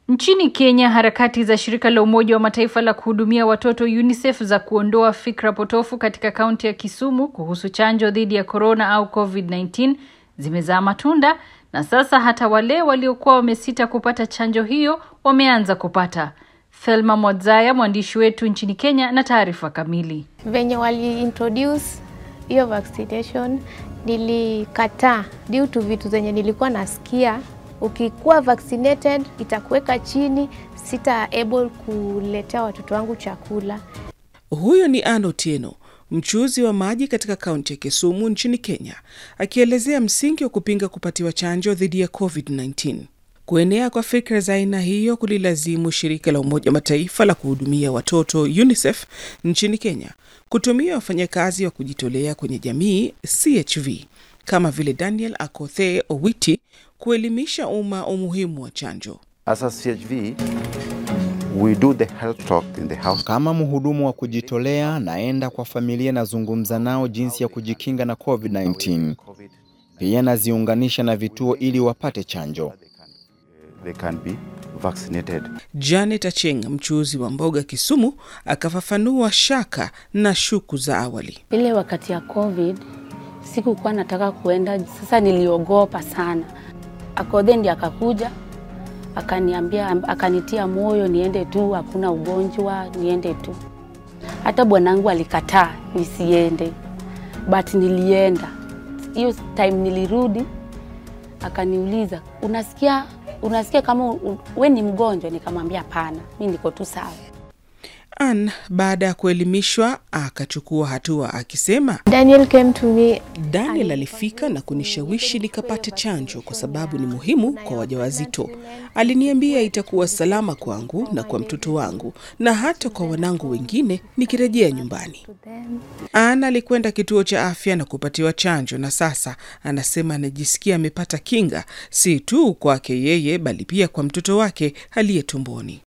Nchini Kenya, harakati za shirika la Umoja wa Mataifa la kuhudumia watoto UNICEF za kuondoa fikra potofu katika kaunti ya Kisumu kuhusu chanjo dhidi ya korona au COVID-19 zimezaa matunda na sasa hata wale waliokuwa wamesita kupata chanjo hiyo wameanza kupata. Thelma Mwadzaya, mwandishi wetu nchini Kenya, na taarifa kamili. Venye wali introduce hiyo vaccination nilikataa due to vitu zenye nilikuwa nasikia ukikuwa vaccinated itakuweka chini, sita able kuletea watoto wangu chakula. Huyo ni Anne Otieno, mchuuzi wa maji katika kaunti ya Kisumu nchini Kenya, akielezea msingi wa kupinga kupatiwa chanjo dhidi ya COVID-19. Kuenea kwa fikra za aina hiyo kulilazimu shirika la Umoja wa Mataifa la kuhudumia watoto UNICEF nchini Kenya kutumia wafanyakazi wa kujitolea kwenye jamii CHV kama vile Daniel Akothe Owiti kuelimisha umma umuhimu wa chanjo. As a CHV, we do the health talk in the house. Kama mhudumu wa kujitolea, naenda kwa familia, nazungumza nao jinsi ya kujikinga na COVID-19. Pia naziunganisha na vituo ili wapate chanjo. They can be vaccinated. Janet Acheng, mchuuzi wa mboga Kisumu, akafafanua shaka na shuku za awali. Ile wakati ya COVID sikukuwa nataka kuenda, sasa niliogopa sana. Akodhe ndiye akakuja akaniambia, akanitia moyo niende tu, hakuna ugonjwa, niende tu. Hata bwanangu alikataa nisiende, but nilienda. Hiyo time nilirudi, akaniuliza unasikia, unasikia kama u- we ni mgonjwa? Nikamwambia hapana, mi niko tu sawa. Ann baada ya kuelimishwa akachukua hatua akisema, Daniel came to me Daniel alifika na kunishawishi nikapate chanjo kwa sababu ni muhimu kwa wajawazito. Aliniambia itakuwa salama kwangu na kwa mtoto wangu na hata kwa wanangu wengine nikirejea nyumbani. Ann alikwenda kituo cha afya na kupatiwa chanjo na sasa anasema anajisikia amepata kinga si tu kwake yeye bali pia kwa mtoto wake aliye tumboni.